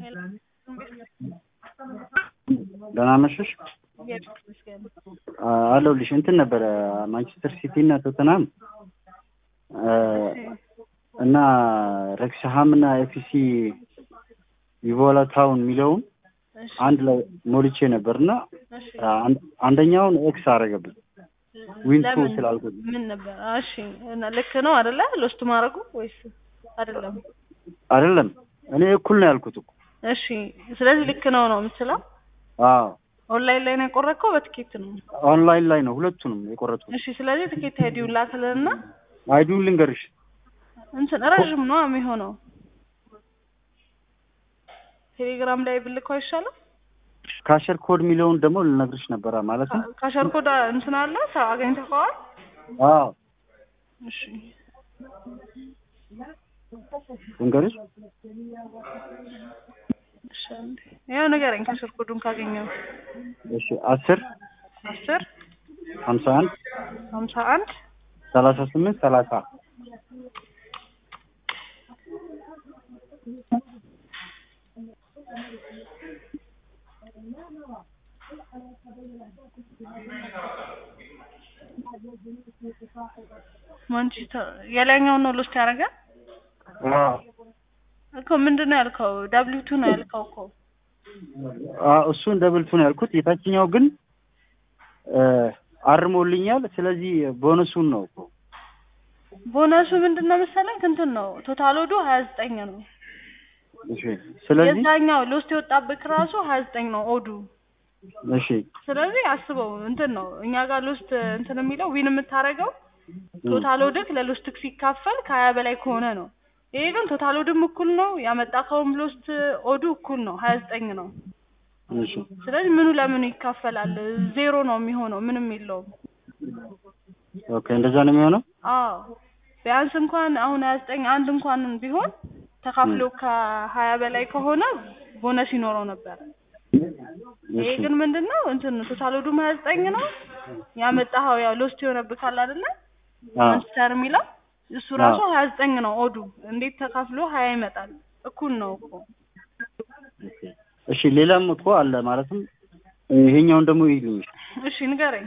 ደህና መሸሽ አለሁልሽ። እንትን ነበረ ማንቸስተር ሲቲ እና ቶተናም እና ረክስሃም እና ኤፍሲ ቪቮላ ታውን የሚለውን አንድ ላይ ሞልቼ ነበር እና አንደኛውን ኤክስ አደረገብኝ ዊንቱ ስላልኩት ምን ነበር? እሺ እና ልክ ነው አይደለ? ሎስት ማድረጉ ወይስ አይደለም? አይደለም እኔ እኩል ነው ያልኩት እኮ። እሺ ስለዚህ ልክ ነው ነው የምትለው? አዎ ኦንላይን ላይ ነው የቆረጥከው በትኬት ነው? ኦንላይን ላይ ነው ሁለቱንም የቆረጥኩት። እሺ ስለዚህ ትኬት አይዲውን ላክልንና አይዲውን ልንገርሽ። እንትን ረዥም ነው የሚሆነው። ቴሌግራም ላይ ብልከው አይሻልም? ካሸር ኮድ የሚለውን ደግሞ ልነግርሽ ነበረ ማለት ነው። ካሸር ኮድ እንትን አለ አገኝተኸዋል? አዎ እሺ ልንገርሽ። እሺ አንዴ ያው ንገረኝ ካሸር ኮዱን ካገኘው። እሺ አስር አስር ሀምሳ አንድ ሀምሳ አንድ ሰላሳ ስምንት ሰላሳ ማንቸስተር የላይኛውን ነው ሎስት ያደረገ እኮ ምንድን ነው ያልከው? ዳብሊው ቱ ነው ያልከው እኮ እሱን ደብል ቱ ነው ያልኩት። የታችኛው ግን አርሞልኛል። ስለዚህ ቦነሱን ነው እኮ ቦነሱ ምንድን ነው መሰለኝ እንትን ነው ቶታል ወዱ ሀያ ዘጠኝ ነው። እሺ ስለዚህ የዛኛው ሎስት የወጣብህ ራሱ ሀያ ዘጠኝ ነው ኦዱ። እሺ ስለዚህ አስበው እንትን ነው እኛ ጋር ሎስት እንትን የሚለው ዊን የምታደርገው ቶታል ወድክ ለሎስትክ ሲካፈል ከሀያ በላይ ከሆነ ነው። ይሄ ግን ቶታል ወድም እኩል ነው ያመጣከውም ሎስት ኦዱ እኩል ነው ሀያ ዘጠኝ ነው። እሺ ስለዚህ ምኑ ለምኑ ይካፈላል? ዜሮ ነው የሚሆነው ምንም የለውም። ኦኬ እንደዛ ነው የሚሆነው። አዎ ቢያንስ እንኳን አሁን ሀያ ዘጠኝ አንድ እንኳን ቢሆን ተካፍሎ ከሀያ በላይ ከሆነ ቦነስ ይኖረው ነበር። ይሄ እሺ ግን ምንድን ነው እንትን ቶታል ወዱም ሀያ ዘጠኝ ነው ያመጣኸው ያው ሎስት የሆነብህ ካለ አይደለ አዎ ማንቸስተር የሚለው እሱ ራሱ ሀያ ዘጠኝ ነው ኦዱ እንዴት ተካፍሎ ሀያ ይመጣል? እኩል ነው እኮ እሺ ሌላም እኮ አለ ማለትም ይሄኛውን ደግሞ ይልኝ እሺ ንገረኝ።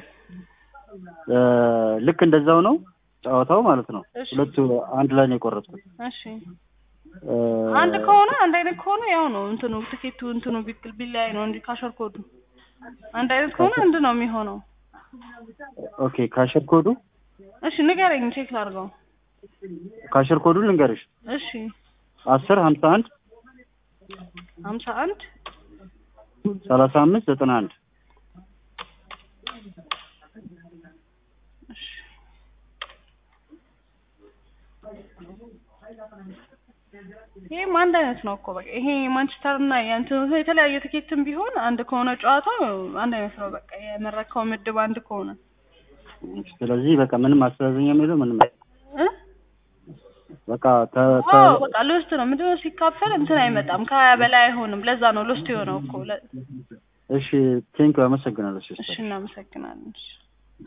ልክ እንደዛው ነው ጨዋታው ማለት ነው። እሺ ሁለቱ አንድ ላይ ነው የቆረጥኩት። እሺ አንድ ከሆነ አንድ አይነት ከሆነ ያው ነው እንትኑ ትኬቱ እንትኑ ቢክል ቢለያይ ነው እንጂ ካሸር ኮዱ አንድ አይነት ከሆነ አንድ ነው የሚሆነው። ኦኬ ካሸር ኮዱ እሺ ንገረኝ ቼክ ላድርገው። ካሸር ኮዱ ልንገርሽ እሺ አስር ሀምሳ አንድ ሀምሳ አንድ ሰላሳ አምስት ዘጠና አንድ እሺ ይሄም አንድ አይነት ነው እኮ በቃ ይሄ ማንቸስተር እና የእንትኑ የተለያየ ትኬትም ቢሆን አንድ ከሆነ ጨዋታው አንድ አይነት ነው። በቃ የመረከው ምድብ አንድ ከሆነ ስለዚህ በቃ ምንም አስተዛዘኛ የሚለው ምንም እ በቃ ተ ተ አዎ በቃ ሎስት ነው። ምንድነው ሲካፈል እንትን አይመጣም ከሀያ በላይ አይሆንም። ለዛ ነው ሎስት የሆነው እኮ። ለ- እሺ ቴንኪው አመሰግናለሁ ሲስተር እሺ እናመሰግናለን። እሺ